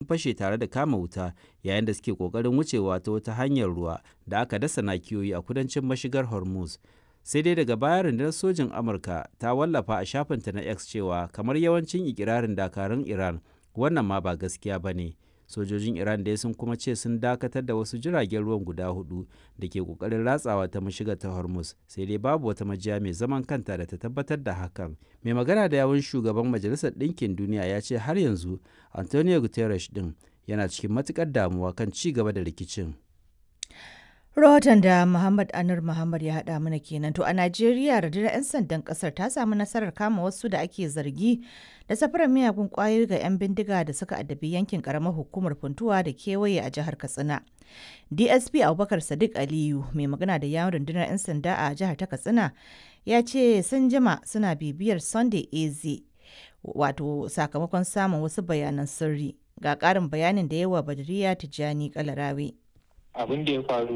fashe tare da kama wuta yayin da suke kokarin wucewa ta wata hanyar ruwa da aka dasa nakiyoyi a kudancin mashigar hormuz sai dai daga baya rundunar sojin amurka ta wallafa a shafinta na x cewa kamar yawancin ikirarin dakarun iran wannan ma ba gaskiya ba ne sojojin iran dai sun kuma ce sun dakatar da wasu jiragen ruwan guda hudu da ke kokarin ratsawa ta mashigar ta hormuz sai dai babu wata majiya mai zaman kanta da ta tabbatar da hakan mai magana da yawun shugaban majalisar ɗinkin duniya ya ce har yanzu antonio guterres din yana cikin matukar damuwa kan ci gaba da rikicin Rahoton da Muhammad Anur Muhammad ya haɗa mana kenan. To a Najeriya rundunar 'yan sandan ƙasar ta samu nasarar kama wasu da ake zargi da safarar miyagun ƙwayoyi ga 'yan bindiga da suka addabi yankin ƙaramar hukumar Funtuwa da kewaye a jihar Katsina. DSP Abubakar Sadiq Aliyu mai magana da yawon rundunar 'yan sanda a jihar ta Katsina ya ce sun jima suna bibiyar Sunday AZ wato sakamakon samun wasu bayanan sirri. Ga ƙarin bayanin da yawa Badriya Tijjani Kalarawe. abin da ya faru